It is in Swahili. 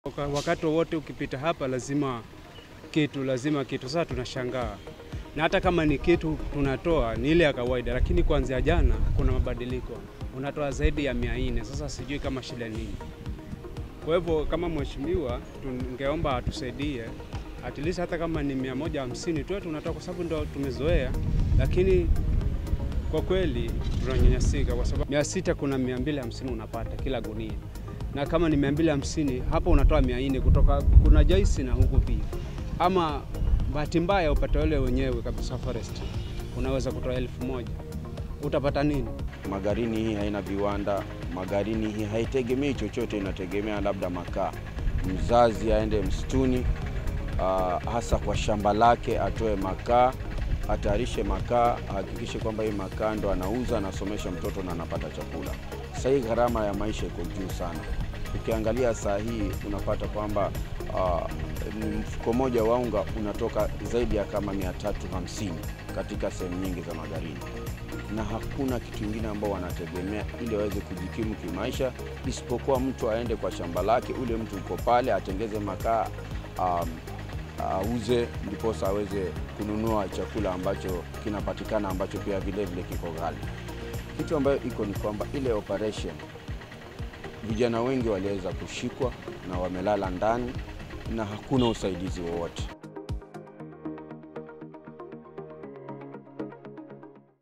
Wakati wowote ukipita hapa lazima kitu, lazima kitu. Sasa tunashangaa, na hata kama ni kitu tunatoa ni ile ya kawaida, lakini kuanzia jana kuna mabadiliko, unatoa zaidi ya mia nne. Sasa sijui kama shida nini. Kwa hivyo kama mheshimiwa, tungeomba atusaidie at least hata kama ni mia moja hamsini tu tunatoa, kwa sababu ndo tumezoea, lakini kwa kweli tunanyanyasika kwa sababu mia sita kuna mia mbili hamsini unapata kila gunia, na kama ni mia mbili hamsini hapo unatoa mia nne kutoka kuna Joyce na huku pia, ama bahati mbaya upate wale wenyewe kabisa forest, unaweza kutoa elfu moja utapata nini? Magarini hii haina viwanda, Magarini hii haitegemei chochote, inategemea labda makaa. Mzazi aende msituni, uh, hasa kwa shamba lake, atoe makaa, atayarishe makaa, ahakikishe kwamba hii makaa ndo anauza, anasomesha mtoto na anapata chakula. Sasa hii gharama ya maisha iko juu sana. Ukiangalia saa hii unapata kwamba uh, mfuko moja wa unga unatoka zaidi ya kama 350 katika sehemu nyingi za Magarini na hakuna kitu kingine ambao wanategemea ili waweze kujikimu kimaisha, isipokuwa mtu aende kwa shamba lake, ule mtu uko pale atengeze makaa um, auze, ndiposa aweze kununua chakula ambacho kinapatikana ambacho pia vile vile kiko ghali. Kitu ambayo iko ni kwamba ile operation, vijana wengi waliweza kushikwa na wamelala ndani na hakuna usaidizi wowote.